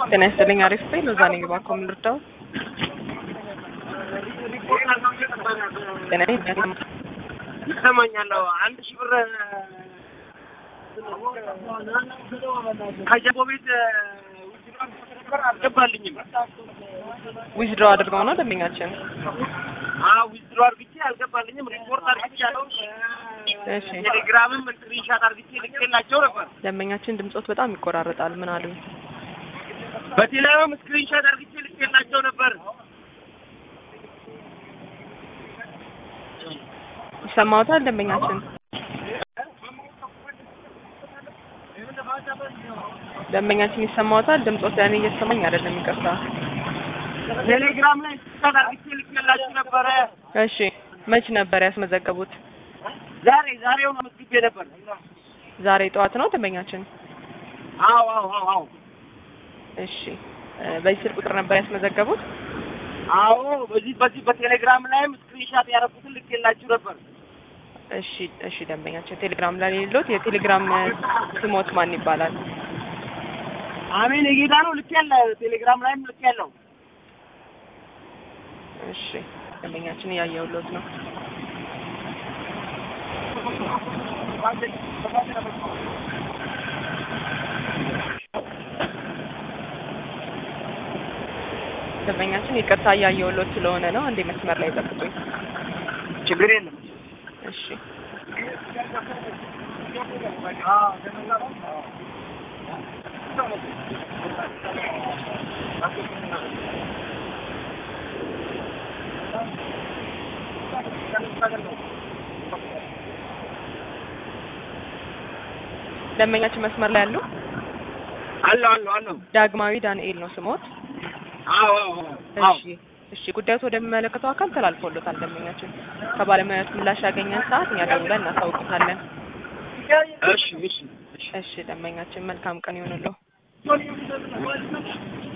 ጤና ይስጥልኝ። አሪፍ ቤት ነው። እዛ ነኝ። እባክዎ ምን ልርዳው? ጤና ይሰማኛል። አንድ ሺህ ብር ከጀቦ ቤት አልገባልኝም። ዊዝድሮ አድርገው ነው ደንበኛችን? ዊዝድሮ አድርግቼ አልገባልኝም። ሪፖርት አድርግቻለሁ። እሺ ቴሌግራምም ስክሪንሻት አድርግቼ ልኬላቸው ነበር። ደንበኛችን ድምጾት በጣም ይቆራረጣል። ምን አሉኝ? በቴሌግራም ስክሪንሻት አድርግቼ ልኬላቸው ነበር። ይሰማዎታል? ደንበኛችን ደንበኛችን ይሰማዎታል? ድምጾት ለእኔ እየተሰማኝ አይደለም። ይቅርታ። ቴሌግራም ላይ ስክሪንሻት አድርግቼ ልኬላችሁ ነበረ። እሺ መች ነበር ያስመዘገቡት? ዛሬ ዛሬው ነው መዝግቤ ነበር። ዛሬ ጠዋት ነው ደንበኛችን? አዎ አዎ አዎ አዎ እሺ እ በዚህ ስልክ ቁጥር ነበር ያስመዘገቡት? አዎ በዚህ በዚህ በቴሌግራም ላይም ስክሪንሻት ያደረኩትን ልኬላችሁ ነበር። እሺ እሺ ደንበኛችን ቴሌግራም ላይ የሌሎት የቴሌግራም ስሞት ማን ይባላል? አሜን የጌታ ነው ልኬያለሁ። ቴሌግራም ላይም ልኬያለሁ። እሺ ደንበኛችን እያየሁሎት ነው። ደንበኛችን ይቅርታ እያየሁሎት ስለሆነ ነው። እንዴ መስመር ላይ ጠብቁኝ። ችግር የለም። እሺ ደንበኛችን መስመር ላይ ያሉ አለሁ አለሁ አለሁ። ዳግማዊ ዳንኤል ነው ስሞት። አዎ አዎ አዎ እሺ እሺ ጉዳዩ ወደሚመለከተው አካል ተላልፎሎታል። ደንበኛችን ከባለሙያዎች ምላሽ ያገኘን ሰዓት እኛ ደውለን እናሳውቅታለን። እሺ እሺ እሺ እሺ ደንበኛችን መልካም ቀን ይሁንልዎ።